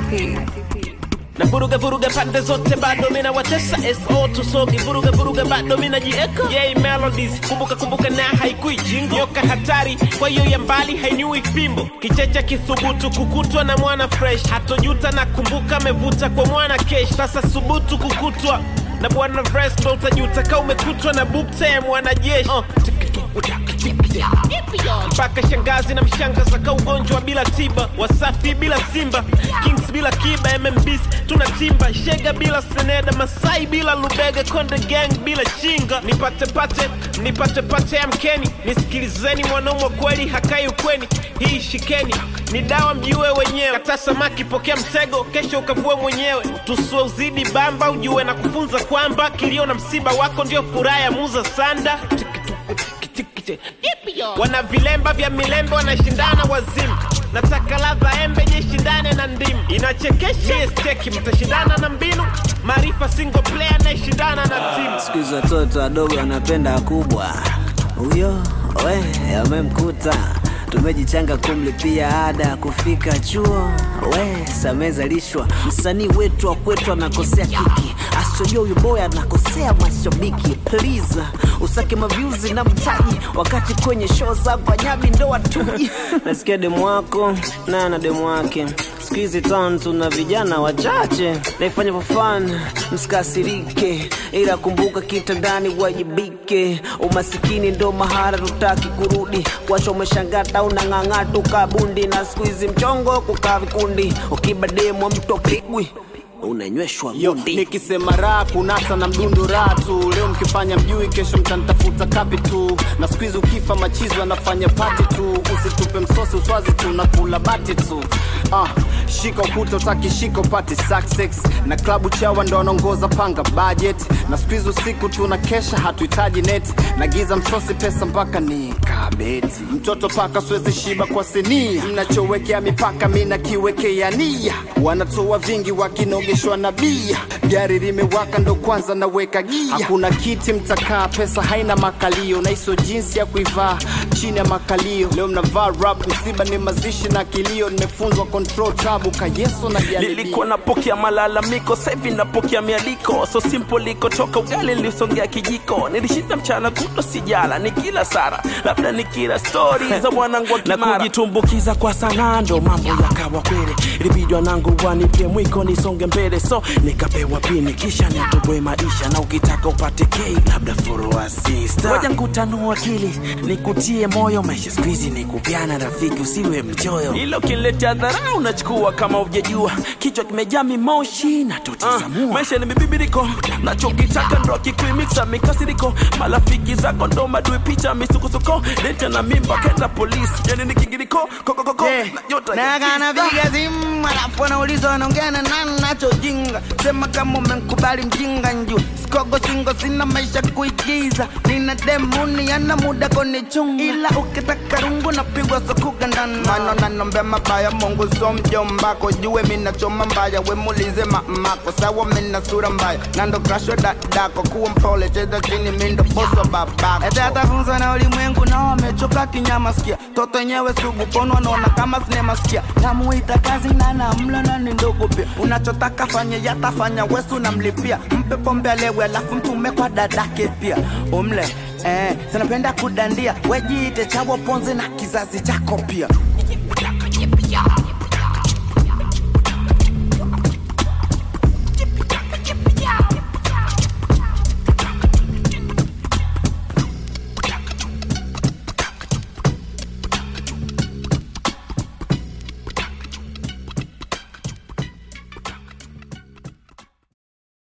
TP. na vuruga vuruga pande zote bado mina watesa so tusogi vuruga vuruga bado mina jieka yay melodies kumbuka kumbuka na haikui jingo nyoka hatari kwa hiyo ya mbali hainiui fimbo kichecha kithubutu kukutwa na mwana fresh hatojuta na kumbuka amevuta kwa mwana kesh sasa subutu kukutwa na bwana vres ndo utajuta ka umekutwa na bukta ya mwanajeshi uh, mpaka shangazi na mshangaza ka ugonjwa bila tiba wasafi bila simba kings bila kiba mmbs tuna timba shega bila seneda masai bila lubega konde gang bila chinga nipate pate nipate pate amkeni nisikilizeni mwanaume wa kweli hakai ukweni hii shikeni ni dawa mjiue wenyewe kata samaki pokea mtego kesho ukavue mwenyewe tusue uzidi bamba ujue na kufunza kwamba kilio na msiba wako ndio furaha ya muza sanda wana vilemba vya milembe wanashindana wazimu nataka ladha embe jishindane na ndimu inachekesha steki mtashindana na mbinu maarifa single player anayeshindana na timu siku hizi watoto wadogo wanapenda kubwa huyo we amemkuta tumejichanga kumlipia ada ya kufika chuo we samezalishwa msanii wetu wa kwetu anakosea kiki asojua huyu boy anakosea mashabiki please usake mavyuzi na mtaji wakati kwenye show zangu anyabi ndo watuji nasikia demu wako na na demu wake siku hizi town tuna vijana wachache naifanya for fun msikasirike ila kumbuka kitandani wajibike umasikini ndo mahara tutaki kurudi kwacho umeshangata unang'ang'a tukabundi na siku hizi mchongo kukaa vikundi ukibademwa mto pigwi unanyweshwa Yo, gundi nikisema raha kunasa na mdundo raha tu leo mkifanya mjui kesho mtanitafuta kapi tu na siku hizi ukifa machizo anafanya pati tu usitupe msosi uswazi tu na kula bati tu ah, shika ukuta utaki shika upate success na klabu chawa ndo wanaongoza panga budget na siku hizi usiku tuna kesha hatuhitaji net na giza msosi pesa mpaka ni kabeti mtoto paka siwezi shiba kwa sinia mnachowekea mipaka mi nakiwekea nia wanatoa vingi wakinogeshwa na bia gari limewaka ndo kwanza naweka gia hakuna kiti mtakaa pesa haina makalio na hiso jinsi ya kuivaa chini ya makalio leo mnavaa rap msiba ni mazishi na kilio nimefunzwa control tabu kayeso na jaribio nilikuwa napokea malalamiko sahivi napokea mialiko so simple likotoka ugali nilisongea kijiko nilishinda mchana kuto sijala ni kila sara labda ni kila stori za mwanangu wa Na kimara kujitumbukiza kwa sanaa ndo mambo yakawa kwele ilibidi wanangu wanipie mwiko nisonge mbele so nikapewa pini kisha nitoboe maisha na ukitaka upate kei labda furua sista waja nkutanua akili nikutie moyo maisha skuizi ni kupiana rafiki usiwe mchoyo ilo kiletea dharau unachukua kama ujajua kichwa kimejaa mimoshi na tutizamua uh, maisha ni mibibiriko nachokitaka ndo akikuimixa mikasiriko marafiki zako ndo madui picha misukosuko leta na mimba kenda polisi yani ni kigiriko kokokoko Yeah. na nyota na ya kana kista. piga simu alafu anauliza anaongea na nani nachojinga sema kama umemkubali mjinga nju sikogo singo sina maisha kuigiza nina demuni yana muda konichunga ila ukitaka rungu napigwa sokuga ndani mano nanombe mabaya mungu so mjombako jue minachoma mbaya wemulize mamako sawa mina sura mbaya nando krasho dadako kuwa mpole cheza chini mindo boso babako ete atafunzwa na ulimwengu nao wamechoka kinyama sikia toto nyewe sugu pono wanaona kama sinema sikia namuita kazi na namlo na ni ndogo pia unachotaka fanye yatafanya wesu namlipia mpe pombe alewe alafu mtume kwa dadake pia umle eh, sinapenda kudandia wejiite chawo ponzi na kizazi chako pia